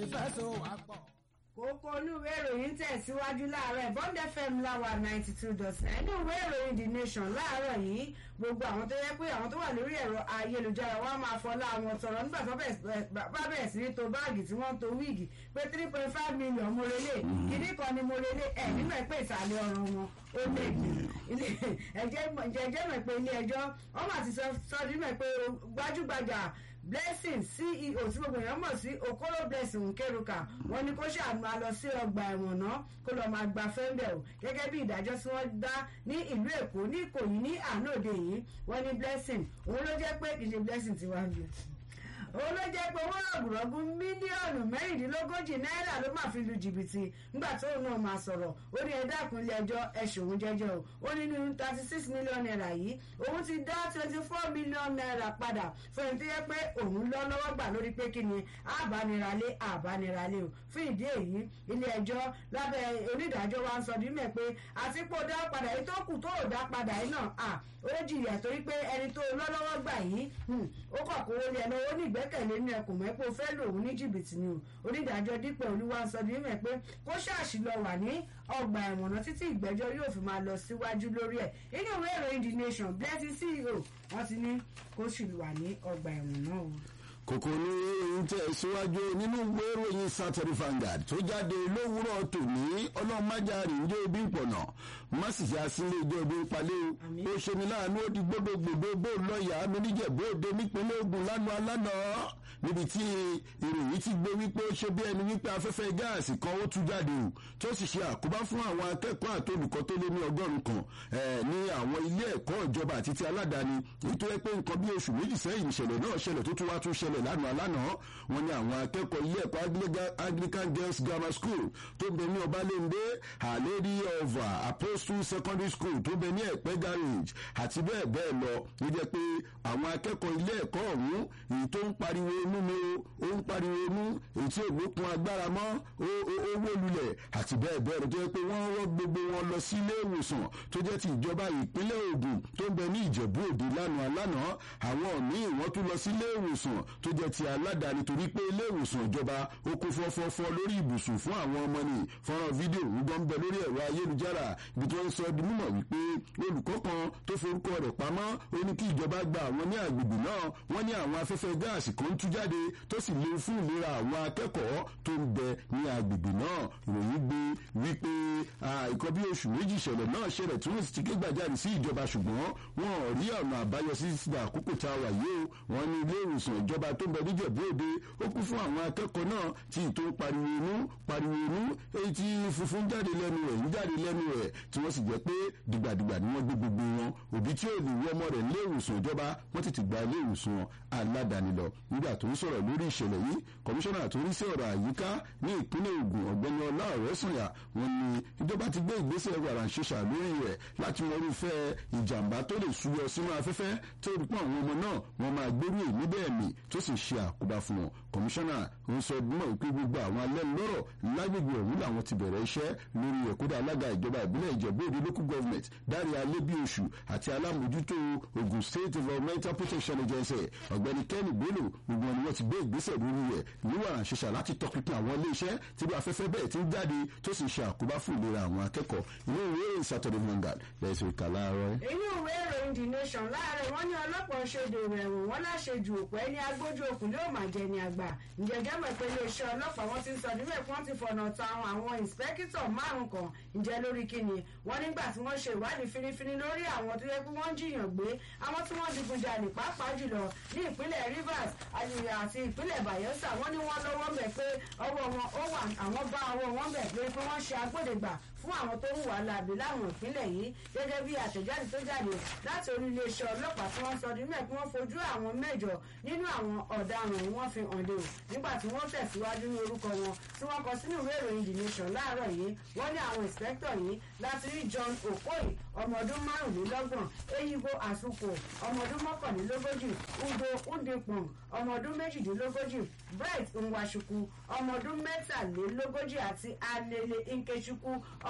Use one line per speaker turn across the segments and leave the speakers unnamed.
fẹ́ so wà pọ̀.
kókó olúwe ìròyìn tẹ̀síwájú láàárọ̀ bond fm láwa ninety two dot nine ní ìwé ìròyìn the nation láàárọ̀ yìí gbogbo àwọn tó yẹ pé àwọn tó wà lórí ẹ̀rọ ayélujára wọn máa fọlá àwọn tọrọ nígbà tó bá bẹ̀rẹ̀ sí ní to báàgì tí wọ́n ń to wíìgì pé three point five million mo relé kìíní kan ni mo relé ẹ̀ nínú ẹ̀ pé ìsàlẹ̀ ọ̀rọ̀ wọn ó lè gbé ẹ̀jẹ̀ mọ̀ pé ilé ẹjọ́ wọ́n máa ti sọ ọdún mọ̀ pé gbajúgbajà blessing ceo tí gbogbo èèyàn mọ̀ sí okoro blessing nkeruka wọn ní kó ṣàmà lọ sí ọgbà ẹ̀wọ̀n náà kó lọ́ọ́ máa gba fẹ́ńbẹ̀ o gẹ́gẹ́ bí ìdájọ́ tí wọ́n dá ní ìlú èkó ní ìkòyí ní àná òde yìí wọ́n ní blessing òun ló jẹ́ pé kì í ṣe blessing tiwa ń lu òun ló jẹ́ pé owó rọ̀gùrọ̀gù mílíọ̀nù mẹ́rìndínlógójì náírà ló máa fi lu jìbìtì nígbà tó òun náà máa sọ̀rọ̀ ó ní ẹ̀dá ìpínlẹ̀ ẹjọ́ ẹ̀sùn òun jẹ́jọ́ o ó ní nínú thirty six million naira yìí òun ti dá twenty four million naira padà fún ẹni tó yẹ pé òun lọ lọ́wọ́ gbà lórí pé kí ni àbániralé àbániralé o fún ìdí èyí ilé ẹjọ́ lábẹ́ onídàájọ́ wa ń sọ dímẹ̀ pé àtìpó dá padà yìí tó kù tó ò dá padà yìí náà ó jìyà torí pé ẹni tó lọ́lọ́wọ́ gbà yìí ó kọ̀ kó wọlé ẹ̀ lọ́wọ́ ní ìgbẹ́kẹ̀lé ní ẹkùn mẹ́pọ̀ fẹ́ lòun ní jìbìtì ni o onídàájọ́ dípẹ́ olúwa sọ ní mẹ́ pé kó ṣáàṣì lọ wà ní ọgbà ẹ̀wọ̀n náà títí ìgbẹ́jọ́ yóò fi máa lọ síwájú lórí ẹ̀ inú ìwé ìròyìn the nation blessing ceo wọ́n ti ní kó sì wà ní ọgbà ẹ̀wọ̀n náà o
kòkò ní ìròyìn tẹ̀ síwájú nínú ìwé ìròyìn Saturday Vanguard tó jáde lówùúrọ̀ tòní ọlọ́mọdéjàre ń jẹ́ ibi ìpọ̀nà mọ́sìsì àsìlẹ̀ ìjọ ibi ìpalẹ́ o ó ṣe ní láàánú ó di gbódògbòdò bó lọ́ọ̀yà amíníjẹ̀bó òde nípínlẹ̀ Ògùn lánàá lánàá níbi tí ìròyìn ti gbé wípé ó ṣe bí ẹni wípé afẹ́fẹ́ gáàsì kan ó tú jáde o tó sì ṣe àkóbá fún àwọn akẹ́kọ̀ọ́ àti olùkọ́ tó lé ní ọgọ́rùn kan ní àwọn ilé ẹ̀kọ́ ìjọba àti ti aládàáni nítorí pé nǹkan bí oṣù méjì sẹ́yìn ìṣẹ̀lẹ̀ náà ṣẹlẹ̀ tó tún wá tún ṣẹlẹ̀ lánàá lánàá wọn ní àwọn akẹ́kọ̀ọ́ ilé ẹ̀kọ́ Anglican Girls Grammar School tó bẹ ní Ọbalẹ́ndé Our Lady of Apostle Secondary School tó bẹ ní Ẹ̀pẹ́ Garage àti bẹ́ẹ̀ bẹ́ẹ̀ lọ ní jẹ́ pé àwọn akẹ́kọ̀ọ́ ilé ẹ̀kọ́ ọ̀hún èyí tó ń pariwo inú mi o ó ń pariwo inú èyí tí ògbókun agbára mọ́ owó lulẹ̀ àti bẹ́ẹ̀ bẹ́ẹ̀ lọ tó jẹ́ pé wọ́n rọ́ gbogbo wọn lọ sí ilé ìwòsàn tó jẹ́ ti ìjọba ìpínlẹ̀ Ògùn tó ń bẹ ní Ìjẹ̀bú Òde lánàá lánàá àwọn míì wọ́n tún lọ sí ilé ìwòsàn tó jẹ́ ti aládàáni torí pé ilé ìwòsàn ìjọba ó kún fọ́fọ́fọ́ lórí ibùsùn fún àwọn ọmọ ní fọ́nrán fídíò ń gbọ́n bẹ lórí ẹ̀rọ ayélujára ibi tí wọ́n ń sọ di mímọ̀ wípé olùkọ́ kan tó forúkọ rẹ̀ pamọ́ ó ní kí ìjọba gba àwọn ní agbègbè náà wọ́n ní àwọn afẹ́fẹ́ gáàsì kan ń tú jáde tó sì léwu fún ìlera àwọn akẹ́kọ̀ọ́ tó ń bẹ ní agbègbè náà ìròyìn gbé wípé ìkọ́ bí oṣù méjì ìṣẹ̀lẹ̀ náà ṣẹlẹ̀ tí wọ́n sì ti ké gbàjarì sí ìjọba ṣùgbọ́n wọn ò rí ọ̀nà àbáyọ sí ìsìnkú àkókò tá a wà yìí o wọ́n ní ilé ìwòsàn ìjọba tó ń bẹ níjẹ̀bú òde ó kún fún àwọn akẹ́kọ̀ọ́ náà tí ìtò pariwo inú pariwo inú èyí tí funfun jáde lẹ́nu rẹ̀ ń jáde lẹ́nu rẹ̀ tí wọ́n sì jẹ́ pé dìgbàdìgbà ni wọ́n gbé gbogbo wọn òbí tí ò lè wú ọmọ rẹ̀ ilé ìwòsàn ìjọba wọ́n ti ti gba ilé ìwòsàn aládàáni lọ nígbà tó ń sọ̀rọ̀ lórí ìṣẹ̀lẹ̀ yìí kọmíṣánná tó ń sí ọ̀rọ̀ àyíká ní ìpínlẹ̀ Ògùn ọ̀gbẹ́ni ọlá ọ̀rẹ́sànyà wọ́n ní ìjọba ti gbé ìgbésẹ̀ wàràǹṣeṣà lórí rẹ̀ láti mọ irúfẹ́ ìjàmbá tó lè súyọ sínú afẹ́fẹ́ tó rí pọ̀ àwọn ọmọ náà wọ́n máa gbérú èmi bẹ́ẹ̀ mì tó sì ṣe àkóbá fún wọn kọmíṣánná ń sọ mọ̀ wípé gbogbo àwọn alẹ́ lọ́rọ̀ lágbègbè ọ̀hún làwọn ti bẹ̀rẹ̀ iṣẹ́ lórí ẹ̀kúdà alága ìjọba ìbílẹ̀ ìjẹ̀bú òde local government dárí alébíoṣù àti alámòjútó Ogun State Environmental Protection Agency ọ̀gbẹ́ni Kenny Bello gbogbo wọn ni wọ́n ti gbé ìgbésẹ̀ lórí rẹ̀ níwàrà ṣẹṣà láti tọpinpin àwọn iléeṣẹ́ tí bí afẹ́fẹ́ bẹ́ẹ̀ ti ń jáde tó sì ṣe àkóbá fún ìlera àwọn akẹ́kọ̀ọ́ inú ìwé ìròyìn Saturday Vanguard lẹ́sìn ìka láàárọ̀.
inú ìwé ìròyìn the nation láàárẹ̀ wọ́n ní ọlọ́pàá ṣèdè ìrẹ̀wọ̀n wọn láṣejù òpó ẹni agbójú okùn ló máa jẹ ní àgbà ǹjẹ́jẹ́ mọ̀ pé iléeṣẹ́ ọlọ́pàá wọ́n ti ń sọ níbẹ̀ kí wọ́n ti fọ̀nà ta àwọn ìǹspẹ́kítọ̀ márùn kan ǹjẹ́ lórí kíni wọ́n nígbà tí wọ́n ṣe ìwádìí finifini lórí àwọn tó yẹ kí wọ́n jiyàn gbé àwọn tí wọ́n digunjalè pàápàá jùlọ ní ìpínlẹ̀ Rivers àti ìpínlẹ̀ Bayelsa wọ́n ní wọ́n lọ́wọ́ bẹ̀ pé ọwọ́ wọn ó wà àwọn bá ọwọ́ wọn bẹ̀ pé pé wọ́n ṣe agbódegbà fún àwọn tó ń wà láàbí láwọn ìpínlẹ̀ yìí gẹ́gẹ́ bí àtẹ̀jáde tó jáde láti orí iléeṣẹ́ ọlọ́pàá tí wọ́n sọ di mẹ́ẹ̀ kí wọ́n fojú àwọn mẹ́jọ nínú àwọn ọ̀daràn yìí wọ́n fi hàn dé o nígbà tí wọ́n tẹ̀síwájú ní orúkọ wọn tí wọ́n kọ sínú ìwé ìròyìn the nation láàárọ̀ yìí wọ́n ní àwọn ìǹspẹ́kítọ̀ yìí láti rí John Okoye ọmọ ọdún márùnlélọ́gbọ̀n Eyibo Asuko ọmọ ọdún mọ́kànlélógójì Udo Udipong ọmọ ọdún méjìdínlógójì Bright Nwachukwu ọmọ ọdún mẹ́tàlélógójì àti Alele Nkechukwu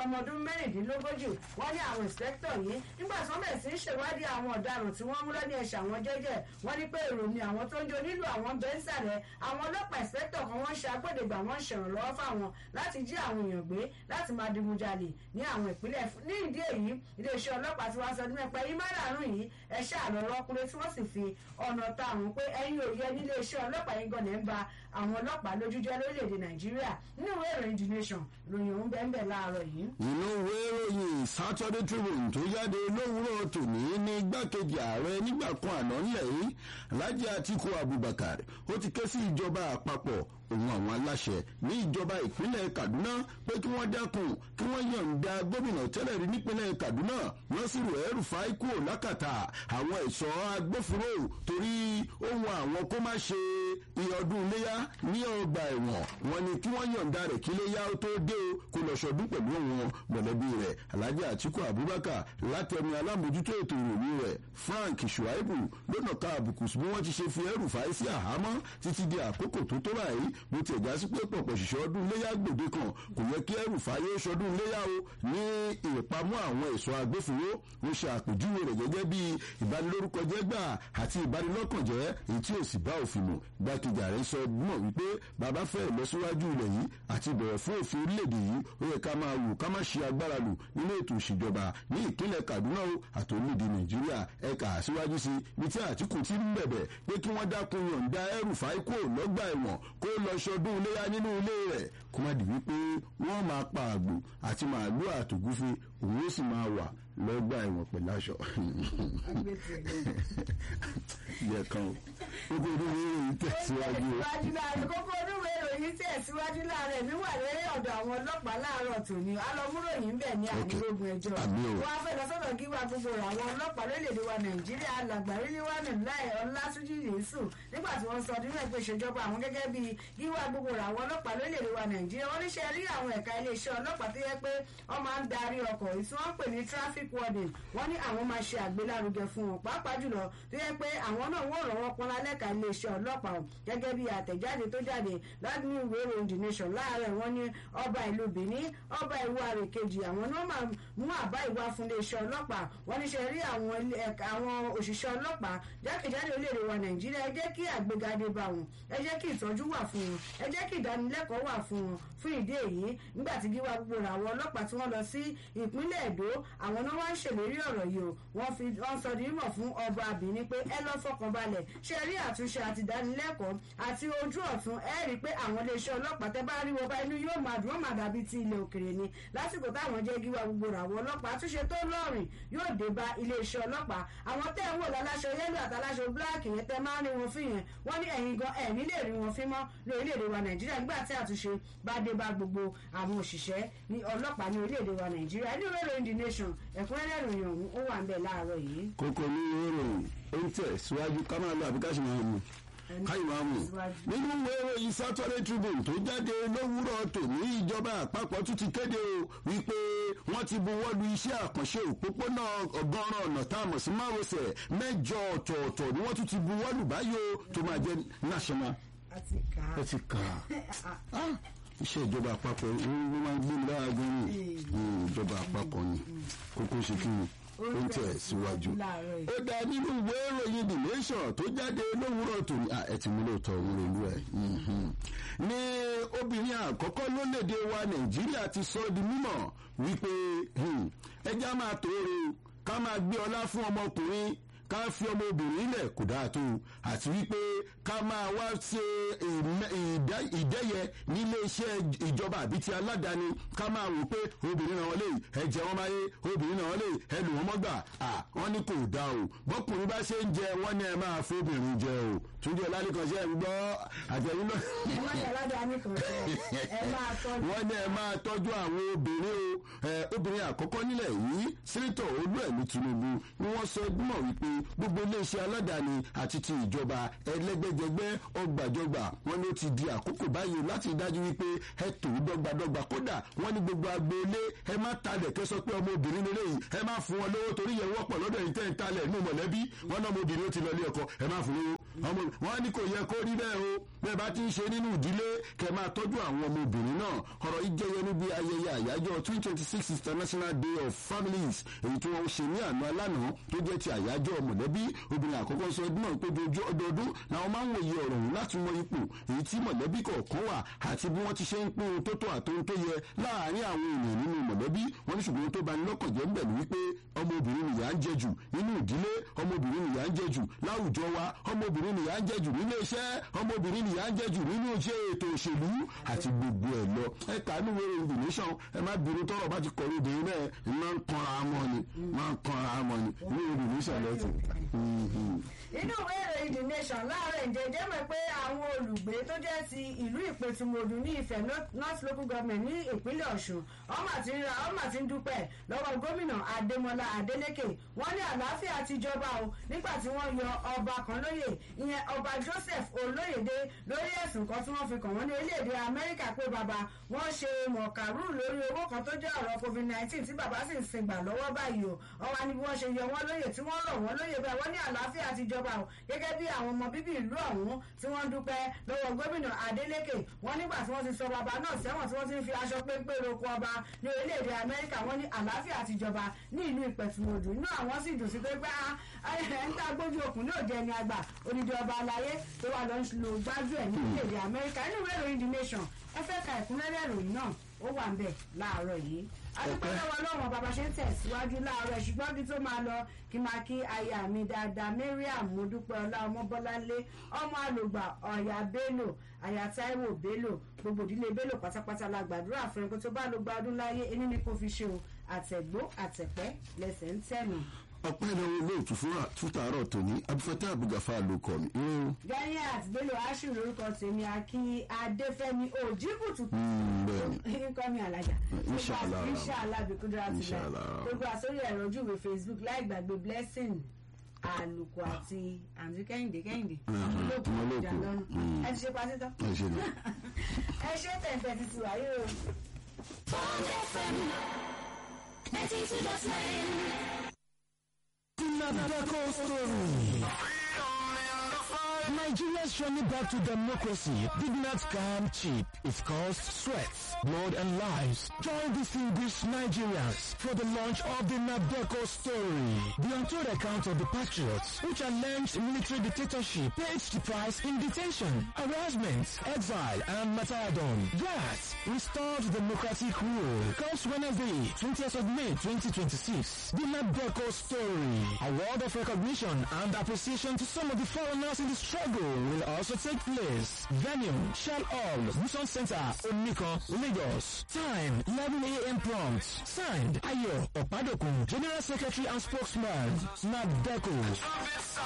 ọmọ ọdún mẹ́rìndínlógójì wọ́n ní àwọn ìǹspẹ́kítọ̀ yìí nígbà tí wọ́n bẹ̀rẹ̀ sí í ṣèwádìí àwọn ọ̀daràn tí wọ́n mú lọ́ní ẹ̀ṣẹ̀ àwọn jẹ́jẹ́ wọ́n ní pé èrò ni àwọn tó ń jó nílùú àwọn bẹ́ńsàlẹ̀ àwọn ọlọ́pàá ìǹspẹ́kítọ̀ kan wọ́n ṣe agbódegbà wọ́n ṣèrànlọ́wọ́ fáwọn láti jí àwọn èèyàn gbé láti máa digunjalè ní àwọn ìpínlẹ̀ ní ìdí èyí iléeṣẹ́ ọlọ́pàá tí wọ́n sọ ní mẹ́pẹ́ yìí márààrún yìí ẹ ṣàlọ́ lọ́kùnrin tí wọ́n sì fi ọ̀nà ta àwọn pé ẹ̀yin ò yẹ nílé iṣẹ́ ọlọ́pàá yín gan-an ń ba àwọn ọlọ́pàá lójú jẹ́ lórílẹ̀‐èdè nàìjíríà nínú ìwé ìròyìn the nation lóyún òun bẹ́ẹ̀ bẹ́ẹ̀ láàárọ̀ yìí.
inú ìwé ìròyìn saturday tribune tó jáde lówùúrọ̀ tòní ní igbákejì ààrẹ nígbà kan àná ńlẹ̀ yìí alhaji atiku abubakar ó ti ké sí ìjọba àpapọ̀ òun àwọn aláṣẹ ní ìjọba ìpínlẹ̀ kaduna pé kí wọ́n dẹ́kun kí wọ́n yọ̀ǹda gómìnà tẹ́lẹ̀ rí nípínlẹ̀ kaduna nasiru el-rufai kúrò lákàtà àwọn ẹ̀ṣọ́ agbófinró torí ohun àwọn kó má ṣe ìyọdún iléyà ní ọgbà ẹ̀wọ̀n wọn ni kí wọ́n yọ̀ǹda rẹ̀ kí iléyà ó tó dé o kó lọ ṣọdún pẹ̀lú òun mọ̀lẹ́bí rẹ̀ alhaji atiku abubakar látẹnu alámòjútó ètò ìròyìn rẹ̀ frank shuaibu lọ́nà ká àbùkù bí wọ́n ti ṣe fi el-rufai sí àhámọ́ títí di àkókò tó tó báyìí bó ti ẹ̀já sí pé pọ̀pọ̀ ṣiṣẹ́ ọdún iléyà gbòde kan kò yẹ kí ẹrù fàyè ṣọdún iléyà o ní ìpamọ́ àwọn ẹ̀ṣọ́ agbófinró ó ṣe àpèjúwe rẹ̀ gẹ́gẹ́ bí ìbanilórúkọjẹ́ gbà àti ìbanilọ́kànjẹ́ èyí tí ò sì bá òfin mu gbákejì ààrẹ sọ mọ̀ wípé bàbá fẹ́ ìlọsíwájú ilẹ̀ yìí àti ìbẹ̀rẹ̀ fún òfin orílẹ̀-èdè yìí ó yẹ ká máa wò ká má ṣe agbára lò nínú ètò ìṣèjọba ní ìpínlẹ̀ kaduna o àtòlódì nàìjíríà ẹ̀ka síwájú sí ibi tí àtìkù ti ń bẹ̀bẹ̀ pé kí wọ́n dákun yọ̀ǹda ẹrù fáíkò lọ́gbà ẹ̀wọ̀n kó lọ ṣọdún iléyà nínú ilé rẹ̀ kó má di wípé wọ́n máa pa àgbò àti màálù àtògúfe òun ó sì máa wà lọ́gbà ẹ̀wọ̀n pẹ̀lú aṣọ. yẹ kan o kókó onúwe ìròyìn tẹ̀síwájú o.
tẹ̀síwájú láàrin kókó onúwe ìròyìn tẹ̀síwájú láàrin mi wà lórí ọ̀dọ̀ àwọn ọlọ́pàá láàárọ̀ tòní alọ́múròyìn bẹ̀ ní àdúrógún ẹjọ́
àmì o.
wọ́n á fẹ́ lọ sọ́dọ̀ kí wá gbogbo rẹ̀ àwọn ọlọ́pàá lórílẹ̀‐èdè wa nàìjíríà alàgbà ríliwánù láì ọlásújì yéṣù nígbà tí wọ́n sọ nínú ẹgbẹ́ ìṣèjọba àwọn gẹ́gẹ́ bíi gíwá gbogbo rẹ̀ àwọn ọlọ́pàá lórílẹ̀‐èdè wa nàìjíríà wọ́n níṣẹ́ rí àwọn ẹ̀ka iléeṣẹ́ ọlọ́pàá tó yẹ pé wọ́n máa ń darí ọkọ̀ èyí tí wọ́n ń pè ní traffic warden wọ́n ní àwọn máa ṣe àgbélárugẹ fún wọn pàápàá jùlọ tó yẹ pé àwọn náà wọ́n rọ̀ wọ́n pọnlá lẹ́ka iléeṣẹ́ ọlọ́pàá gẹ́gẹ́ bí àtẹ̀jáde tó jáde láti ní ìwé ìròyìn the nation láàárọ̀ wọn ní ọba ìlú benin ọba ìwọ àrè kejì àwọn náà máa mú àbá ìwà fún iléeṣẹ́ ọlọ́pàá wọ́n ní ṣe rí àwọn ilé- ẹ̀ka- àwọn òṣìṣẹ́ ọlọ́pàá jákèjádò orílẹ̀-èdè wa nàìjíríà ẹ jẹ́ kí àgbégadé bá wọn ẹ jẹ́ kí ìtọ́jú wà fún wọn ẹ jẹ́ kí ìdánilẹ́kọ̀ọ́ wà fún wọn fún ìdí èyí nígbà tí gíwá gbogbo rẹ̀ àwọn ọlọ́pàá tí wọ́n lọ sí ìpínlẹ̀ èdò àwọn náà wá ń ṣèlérí ọ̀rọ̀ yìí o wọ́n fi wọ́n sọ di mímọ̀ fún ọba àbíní pé ẹ lọ́ fọkànbalẹ̀ ṣe rí àtúnṣe àti ìdánilẹ́kọ̀ọ́ àti ojú ọ̀tún ẹ rí i pé àwọn iléeṣẹ́ ọlọ́pàá tẹ bá rí wọn bá inú yóò máa dùn wọ́n máa dàbí ti ilẹ̀ òkèrè ni lásìkò táwọn jẹ́ gíwá gbogbo rẹ̀ àwọn ọlọ́pàá àtúnṣe tó lọ́rìn yóò dé bá iléeṣẹ́ ọlọ́pàá àwọn tẹ́ ń wò láláṣọ yẹ́lò àtàláṣọ bíláàkì yẹn tẹ́ máa ń rí wọn fún yẹn wọ́n ní ẹ̀yìn gan ẹ̀ nílé rí wọn fín mọ́ lórílẹ̀‐èdè wa nàìjíríà nígbà tí àtúnṣe bá dé bá gbogbo àwọn òṣìṣẹ́ ní ọlọ́pàá ní orílẹ̀‐èdè wa nàìjíríà ní ìwé ìròyìn the nation ẹ̀kúnrẹ́rẹ́ ìròyìn ọ̀hún ó wà ń bẹ̀ láàárọ̀ yìí.
kókó ní ìròyìn ó ń tẹ̀ síwájú ká máa lọ àbí ká sì máa mú káyọ̀ máa mú nínú ìwé ìròyìn saturday tribune tó jáde lówùúrọ̀ tòní ìjọba àpapọ̀ tún ti kéde o wípé wọ́n ti buwọ́lu iṣẹ́ àkànṣe òpópónà ọgọ́rùn ọ̀nà tá a mọ̀ sí márosẹ̀ mẹ́jọ ọ̀tọ̀ọ̀tọ̀ ni wọ́n tún ti buwọ́lu báyìí o tó máa jẹ́ national
àti kà á.
ẹ ti kà á iṣẹ́ ìjọba àpapọ̀ ló máa ń gbé mi lára gan ni ìjọba àpapọ̀ ni kókó ṣe kí ni ó ń tẹ̀ síwájú.
láàárọ̀ yìí.
ó dá nínú ìwé ìròyìn the nation tó jáde lówùúrọ̀ tòní à ẹ ti mú lóòótọ́ òun rèlú ẹ̀. ní obìnrin àkọ́kọ́ lólédè wa nàìjíríà ti sọ di mímọ̀ wípé hmm, ẹja máa tóore ká máa gbé ọlá fún ọmọkùnrin ká fi ọmọbìnrin lẹ̀ kò dáa tó àti wípé ká máa wá ṣe ìmẹ- ìdá- ìdẹ́yẹ nílé iṣẹ́ ìjọba àbí ti aládàáni ká máa wò pé obìnrin náà wọlé ẹ jẹ wọn máyé obìnrin náà wọlé ẹ lù wọn mọ́gbà à wọ́n ní kò dáa o bọ́kùnrin bá ṣe ń jẹ wọ́n ní ẹ máa fóbìnrin jẹ o túnjẹ ọlálẹ́kan ṣe ń gbọ́ àtẹ̀yìn náà
ẹ má yà ládàáni kan sọ ẹ máa tọ́jú.
wọ́n ní ẹ máa tọ́jú àwọn obìnrin o ẹ obìnrin àkọ́kọ́ nílẹ̀ yìí sẹ́ńtọ̀ olúẹ̀mí tinubu ni wọ́n sọ gbọ́mọ̀ wípé gbogbo iléeṣẹ́ aládàáni àti ti ìjọba ẹlẹ́gbẹ́jẹgbẹ́ ọgbàjọgbà wọn ni ó ti di àkókò báyìí láti dájú wípé ẹ tò ó dọ́gbadọ́gba kódà wọ́n ní gbogbo agboolé ẹ má talẹ̀ kẹ́ sọ pé ọmọ obìnrin lélẹ̀ yìí ẹ má fún wọn lówó torí yẹn wọ́pọ̀ lọ́dọ̀ yìí tẹ́ ń talẹ̀ nínú mọ̀lẹ́bí wọn náà ọmọ obìnrin ó ti lọ ilé ọkọ ẹ má fún lówó ọmọ wọn ní kò yẹ kó rí bẹ́ẹ̀ o bẹ́ẹ̀ bá ti ń ṣe nínú ìdílé kẹ́ máa tọ́jú àwọn ọmọbìnrin náà ọ̀rọ̀ yìí jẹyọ níbi ayẹyẹ àyájọ́ twenty twenty six international day of families èyí tí wọ́n ṣe ní àná alánà tó jẹ́ ti àyájọ́ mọ̀lẹ́bí obìnrin àkọ́kọ́ sọ ọdún náà pé ọdọọdún làwọn máa ń wòye ọ̀rọ̀ òun láti mọ ipò èyí tí mọ̀lẹ́bí kọ̀ọ̀kan wà àti bí wọ́n ti ṣe ń pín ohun tó tó àtohun tó yẹ láàárín àwọn ènìyàn nínú mọ̀lẹ́bí wọ́n ní ṣùgbọ́n tó bá ní lọ́kàn jẹ́ ń bẹ̀ ní wípé ọmọbìnrin nìyà ń jẹ jù nínú ìdílé ọmọbìnrin nìyà ń jẹ jù láwùjọ wa ọmọbìnrin nìyà ń jẹ jù nílé iṣẹ́ ọmọbìnrin nìyà ń jẹ jù nínú iṣẹ́ ètò òṣèlú àti gbogbo ẹ̀ lọ ẹ kà ní wẹ́rẹ́ ìdùnnúṣàn ẹ má bínú tọrọ bá ti kọ̀rọ̀ obìnrin náà ẹ máa ń kanra mọ́ ni máa ń kanra mọ́ ni ní ìdùnnúṣàn lọ́tì.
inú ìwé ìròyìn the nation láàárọ̀ ìjẹ́jẹ́ mọ̀ pé àwọn olùgbé tó jẹ́ ti ìlú ìpẹ̀tùmọ̀dù ní ìfẹ́ north local government ní ìpínlẹ̀ ọ̀ṣun ọmọ àti ń ra ọmọ àti ń dúpẹ́ lọ́wọ́ gómìnà adémọlá adélékè wọ́n ní àlàáfíà ti jọba o nígbà tí wọ́n yọ ọba kan lóyè ìyẹn ọba joseph olóyèdè lórí ẹ̀sùn kan tí wọ́n fi kàn wọ́n ní orílẹ̀-èdè amẹ́ríkà pé bàbá wọ́n ṣe mọ̀kàrú lórí owó kan tó jẹ́ ọ̀rọ̀ covid nineteen tí bàbá sì ń sin gbà lọ́wọ́ báyìí o ọwọ́ ni bí wọ́n ṣe yọ wọ́n lóyè tí wọ́n rọ̀ wọ́n lóyè bẹ́ẹ̀ wọ́n ní àlàáfíà ti jọba o gẹ́gẹ́ bí àwọn ọmọ bíbí ìlú ọ̀hún tí wọ́n dúpẹ́ lọ́wọ́ gómìnà adeleke wọ́n nígbà tí wọ́n ti sọ bàbá náà sẹ́wọ̀n tí wọ́n ti ń fi aṣọ péńpé roko ọba ní orílẹ̀-èdè amẹ́ríkà wọ́n ní àlàáfíà ti jọba ní ìlú ìpẹ̀tùmọ̀dù inú àwọn sì dùn sí pé pé ẹ̀ ń tá gbójú òkun náà jẹ́ ẹni àgbà odidi ọba aláyé tó wà lọ lo gbájú ẹ̀ ní orílẹ̀-èdè amẹ́ríkà nínú ìwé ìròyìn the nation ẹ fẹ́ ka ìkúnlẹ́rẹ́ ìròyìn náà ó wà ń bẹ̀ láàárọ̀ yìí adúpẹ́ lọ́wọ́ lọ́wọ́ bàbá ṣe ń tẹ̀síwájú láàárọ̀ ṣùgbọ́n bí tó máa lọ kí máa kí aya mi dáadáa mariam mọ́dúpẹ́ ọlá ọmọbọ́láńlé ọmọ àlògbà ọ̀yà bello aya taiwo bello gbogbo ìdílé bello pátápátá la gbàdúrà fún ẹgbẹ́ tó bá ló gba ọdún láyé ẹni ní kò fi ṣe o àtẹ̀gbó àtẹ̀pẹ́ lẹ́sẹ̀ ń tẹ̀nù
ọpẹ́ ìnáwó olóòtú fútàárọ̀ tòní abúfẹ́tẹ́ àbúgàfà ló kọ́ mi.
ganiat bello aṣù lórúkọ tèmi akin adéfẹ́mi òjìbùtù nǹkan mi àlàjà inṣàlá bìkúndúrà ti lẹ gbogbo àsórí ẹ̀rọ ojúwe facebook láì gbàgbé blessing àlùkò àti àǹtí kẹ́hìndé kẹ́hìndé olóògùn ìjà lọ́nu ẹ ti ṣe pásítọ̀ ẹ ṣe tẹ̀tẹ̀ ti ti wáyé o.
Bond FM 92.9
Nadako story. Nigeria's journey back to democracy did not come cheap. It cost sweat, blood and lives. Join distinguished Nigerians for the launch of the Nadeko story. The untold account of the patriots who challenged military dictatorship paid the price in detention, harassment, exile and martyrdom. That restored democratic rule. Comes Wednesday, 20th of May 2026. The Nadeko story. Award of recognition and appreciation to some of the foreigners in the struggle will also take place. Venue, Shell Hall, Busan Center, Omiko, Lagos. Time, 11 a.m. prompt. Signed, Ayo Opadokun, General Secretary and Spokesman, Nadeko.